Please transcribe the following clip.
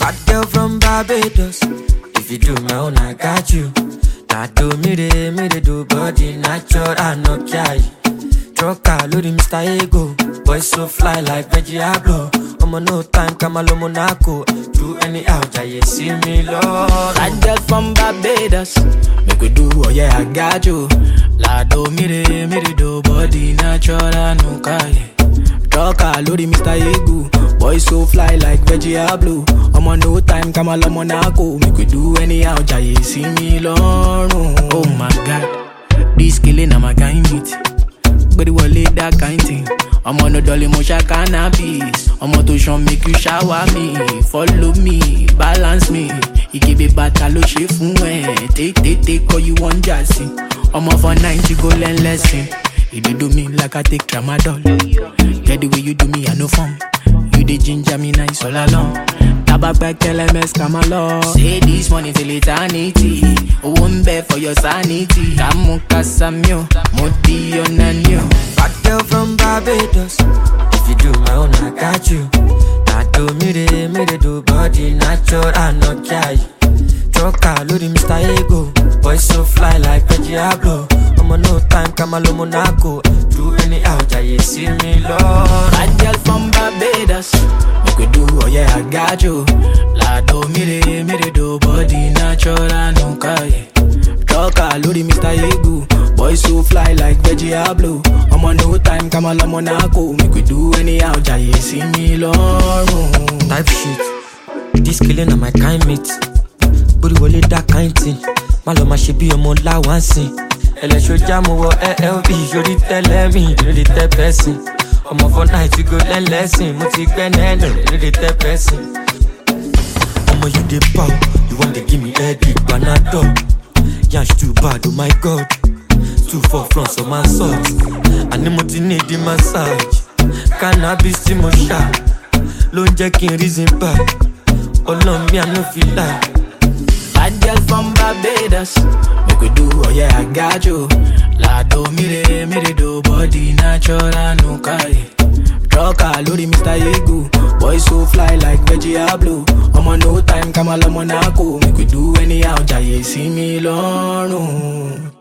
Bad girl from Barbados. If you do my own, I got you. Now do me de me de do body natural, I no care. Trucker, loading Mr. Ego. Boy so fly like Veggie Ablo. I'm on no time, Kamalo Monaco. Do anyhow, Jaye, see me, Lord. Bad girl from Barbados. Make we do, oh yeah, I got you. Lado mire, mire do body natural, no kaya. Trucker, lórí Mr. Egu. Boy so fly like Veggie Blue. I'm on no time, come on, Monaco. Make we do anyhow, Jaye, see me lọ́rùn. Oh my god, this killing na my kind meat. Gbé wọlé that kind thing. Ọmọ no dolly mo ṣá cannabis. Ọmọ tó ṣan make you shower me. Follow me, balance me. Ìkébé bàtà ló ṣe fún ẹ. Tètè kọ́ you wan jazzy. Ọmọ for night you go learn lesson. You dey do me like I take tramadol. Get the way you do me, I no form. You dey ginger me nice all along. Tabapẹ kẹlẹmẹs kàmá lọ. Say this money till eternity. Owó ń bẹ for your sanity. Kàmú kásámi o, mo di ọ̀nà ni o. Bad girl from Barbados. If you do my own, I got you. Now do me de me de do body natural, I no care. Trucker, loading Mr. Ego. Boy so fly like Veggie Ablo. I'm on no time, Kamalo Monaco. Do anyhow, Jaye, see me, Lord. Bad girl from Barbados. Make we do, oh yeah, I got you. Lado mire, mire do body natural, no kaya. Trucker, lórí Mr. Egu. Boy so fly like Veggie Blue. I'm on no time, come on, Monaco. Make we do anyhow, Jaye, see me lọ́rùn. Type shit. This killing on my kind mate. Bórí wọlé that kind thing. Má lọ máa ṣe bí ọmọ láwáǹsìn. Ẹlẹ́ṣọ́jà mo wọ LLB sórí tẹ́lẹ̀ mi lórí tẹ́ pẹ́sìn. Ọmọ for night we go learn lesson. Mo ti gbẹ́ nẹ́ẹ̀nù lórí tẹ́ pẹ́sìn. Ọmọ you dey bow, you wan dey give me headache, panadol. Yansh too bad, oh my god. Two for front of my socks. Àní mo ti need the massage. Cannabis tí mo ṣá ló ń jẹ́ kí n reason back. Ọlọ́run mi àná fi láì. Bad girl from Barbados. Make we do, oh yeah, I got you. Lado mire, mire do body natural, no kaya. Trucker, lórí Mr. Egu. Boy so fly like Veggie Blue. I'm on no time, come on, Monaco. Make we do anyhow, Jaye, see me lọ́rùn.